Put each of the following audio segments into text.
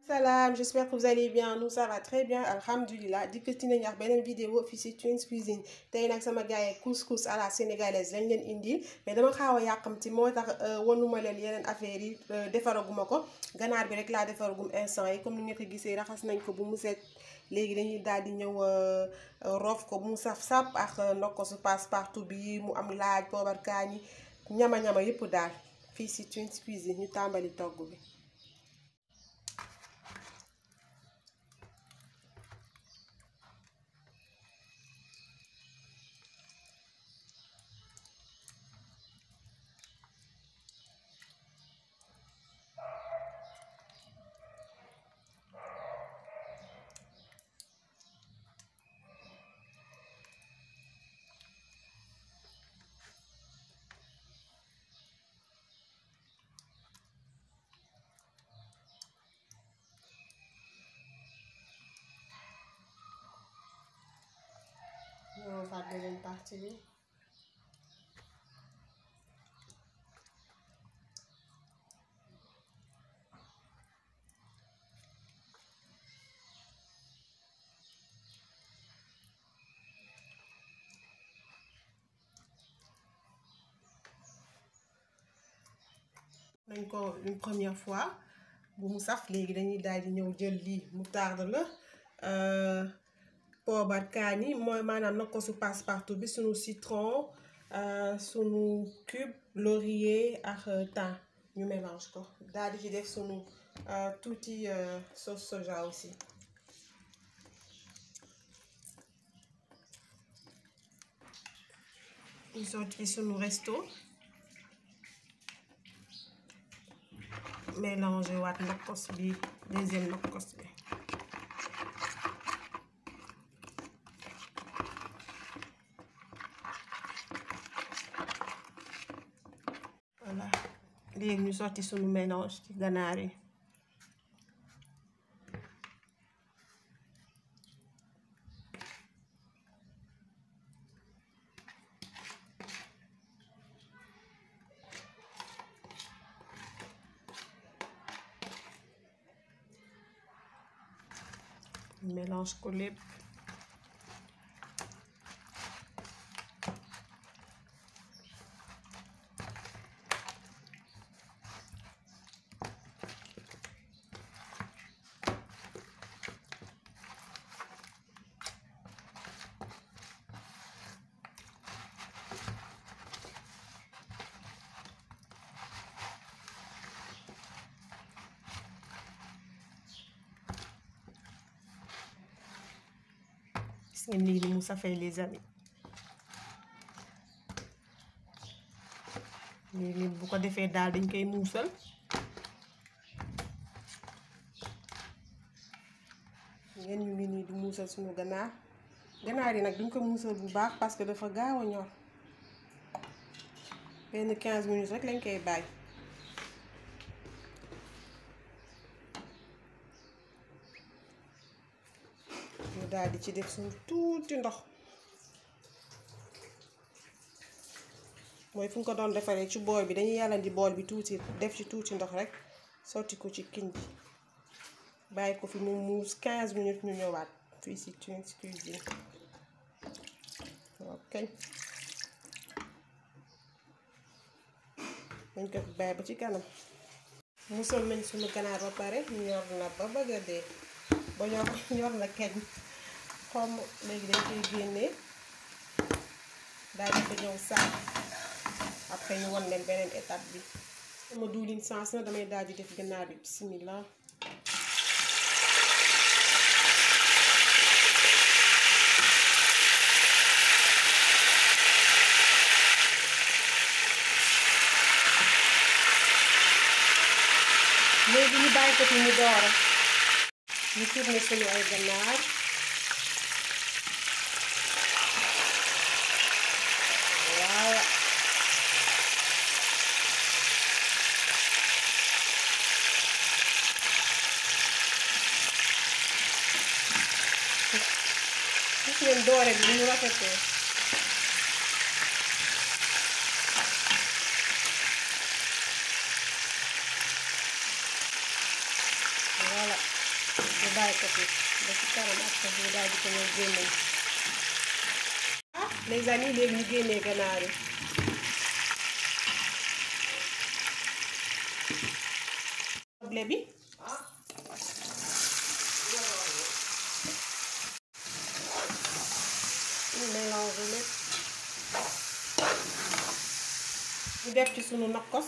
Salam, j'espère que vous allez bien nous ça va très bien alhamdulilah dikkati nañu ak beneen vidéo fii ci Twins Cuisine tey nag sama gars yi couscous à la sénégalaise lañ leen indil mais dama xaaw a yàqamti moo tax wanuma leen yeneen affaires yi defaraguma ko ganaar bi rek laa defaragum instant yi comme ni nga ko gisee raxas nañ ko bu mu set léegi dañuy daal di ñëw roof ko bu mu saf sap ak ndokkosu passe partout bi mu am laaj poobar kaani ñama ñama yëpp daal fii ci Twins Cuisine ñu tàmbali togg bi. ñoo faat beneen partie bi nañ ko une première fois bu mu saf léegi dañuy daal di ñëw jël lii moutarde la poobar kaani mooy maanaam nag ko su passe partout bi sunu citron sunu cube laurier ak thym ñu mélange ko daal di ci def sunu tuuti sauce soja aussi ñu sotti sunu resto mélanger waat nokkos bi deuxième nokkos bi voilà léegi ñu sotti sunu mélange ci ganaar yi mélange ko lépp gis ngeen nii ni mu safee les amis léegi bu ko defee daal dañ koy muusal ngeen ñu ngi nii di muusal suñu ganaar ganaar yi nag duñ ko muusal bu baax parce que dafa gaaw a ñor benn 15 minutes rek lañ koy bàyyi ñu daal di ci def suñu tuuti ndox mooy fu ñu ko doon defaree ci bool bi dañuy yàllandi bool bi tuuti def ci tuuti ndox rek sotti ko ci kin bi bàyyi ko fi mu muus 15 minutes ñu ñëwaat fii ci Twins Cuisine ok dañ ko fi bàyyi ba ci kanam musal nañ suñu ganaar ba pare ñor na ba bëgg a dee ba ñor ñor na keñ xom léegi dañ koy génnee daal di ko ñëw saaf après ñu won leen beneen étape bi sama diwlin sens na damay daal di def ganaar bi bismillah léegi ñu bàyyi ko fi mu doora ñu tourné suñu ay ganaar waaw gis ngeen doore bi ñu rafetee voilà ñu bàyyi ko fi ba ci kanam ak sax ñu daal di ko ñëw génne ah les amis léegi ñu génnee ganaar yi soble bi ñu mélange lépp ñu def ci sunu nokkos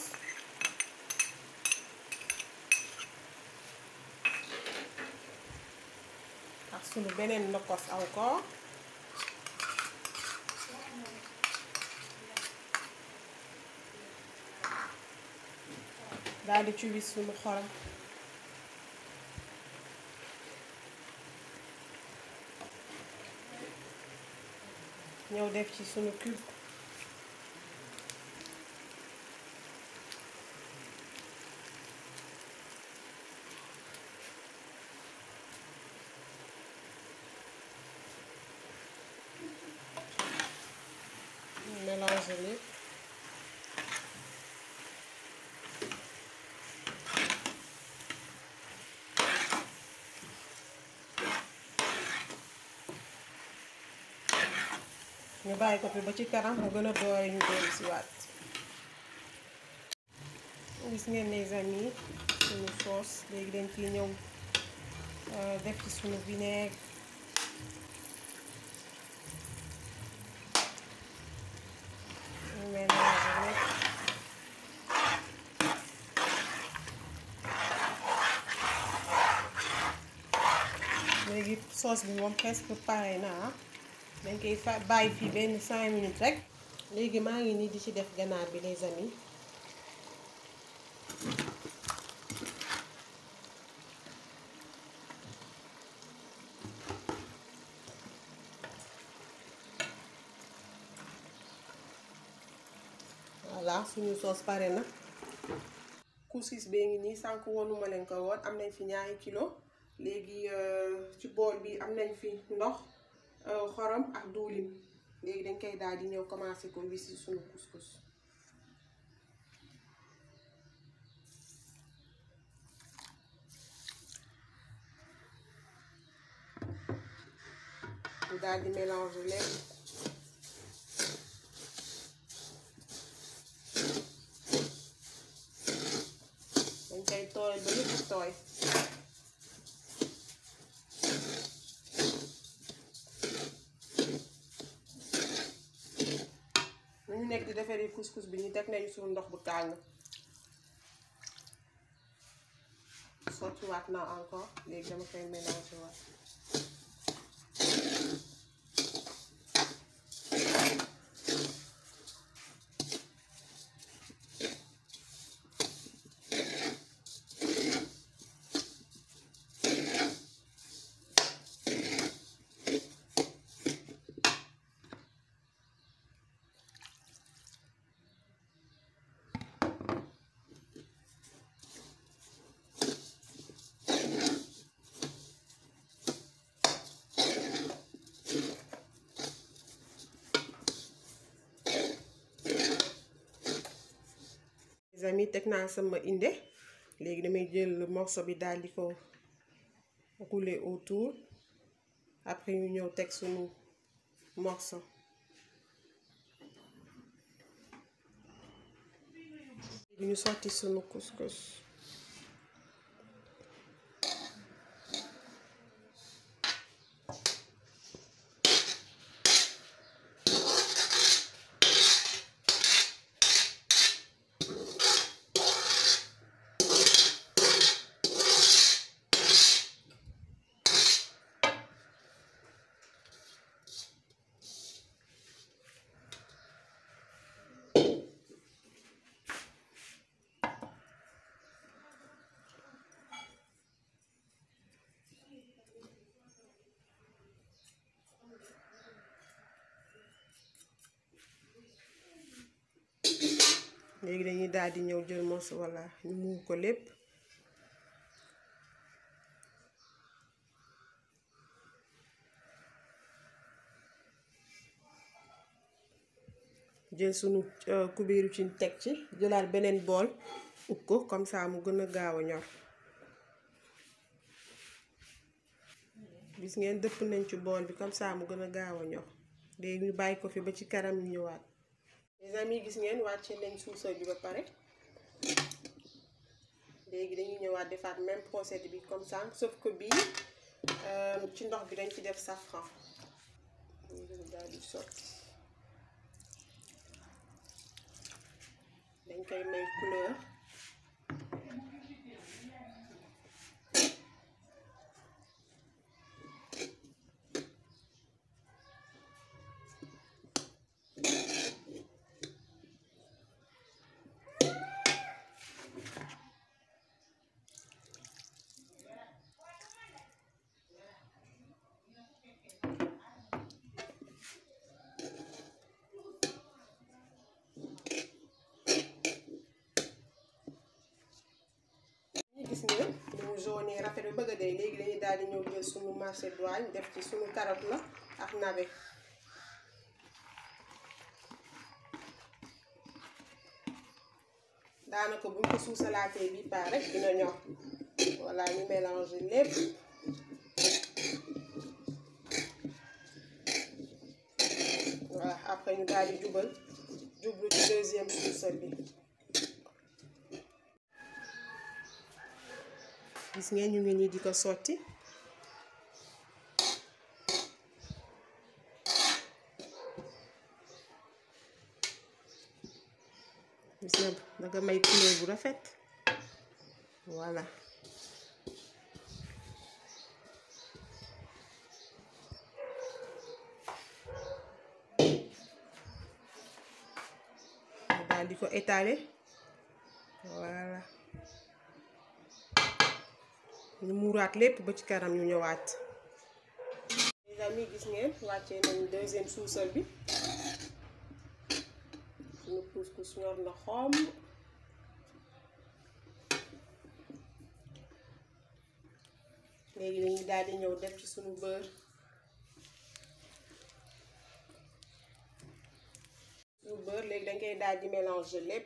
ak sunu beneen nokkos encore daal di ci wis sunu xorom ñëw def ci sunu cube mélange lépp ñu bàyyi ko fi ba ci kanam mu gën a doore ñu dellu si waat gis ngeen les amis suñu sauce léegi dañ ciy ñëw def ci suñu vinaigre ñu mélange lépp léegi sauce bi moom presque pare na dañ koy fa bàyyi fii benn cinq minutes rek léegi maa ngi nii di ci def ganaar bi les amis voilà suñu soos pare na couscous bee ngi nii sànq wonuma leen ko woon am nañ fi ñaari kilo léegi ci bool bi am nañ fi ndox xorom ak diwlin léegi dañ koy daal di ñëw commencé ko wis ci suñu couscous ñu daal di mélanger lépp dañ koy tooy ba yëpp tooy ñu nekk di defaree couscous bi ñu teg nañu suñu ndox bu tàng sottiwaat naa encore léegi dama koy mélanger waat les amis teg naa sama inde léegi damay jël morceau bi daal di ko rouler autour après ñu ñëw teg sunu morceau léegi ñu sotti sunu couscous léegi dañuy daal di ñëw jël mos walla ñu muur ko lépp jël sunu kubéeru ci teg ci jëlaat beneen bool ub ko comme ça mu gën a gaaw a ñor gis ngeen dëpp nañ ci bool bi comme ça mu gën a gaaw a ñor léegi ñu bàyyi ko fi ba ci kanam ñu ñëwaat les amis gis ngeen wàcce nañ suusal bi ba pare léegi dañuy ñëwaat defaat même procédé bi comme ça sauf que bii ci ndox bi dañ ci def safran ñu daal di sotti dañ koy may couleur gis ngeen ni mu jaune rafet bi bëgg a dee léegi dañuy daal di ñëw jël sunu macédoine def ci sunu carotte la ak navet daanaka buñ ko suusalaatee bi pare rek dina ñor voilà ñu mélanger lépp voilà après ñu daal di jubal jublu ci deuxième suusal bi gis ngeen ñu ngi nii di ko sotti gis nga danga may couleur bu rafet voilà daal di ko étaler voilà ñu muuraat lépp ba ci kanam ñu ñëwaat les amis gis ngeen wàccee nañu deuxième suusal bi suñu couscous ñor na xom léegi dañuy daal di ñëw def ci suñu beurre suñu beurre léegi dañ koy daal di mélanger lépp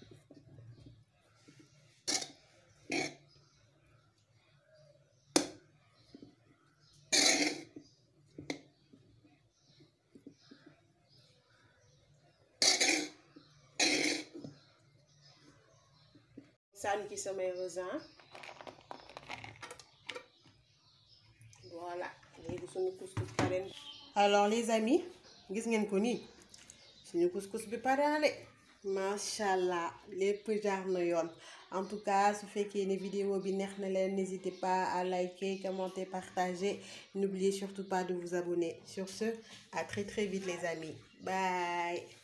sànni ci samay raisin voilà léegi suñu couscous pare alors les amis gis ngeen ko nii suñu couscous bi pare na de macha allah lépp jaar na yoon en tout cas su fekkee ne vidéo bi neex na leen n'hésitez pas à liker commenter partager n'oubliez surtout pas de vous abonner sur ce à très très vite les amis bye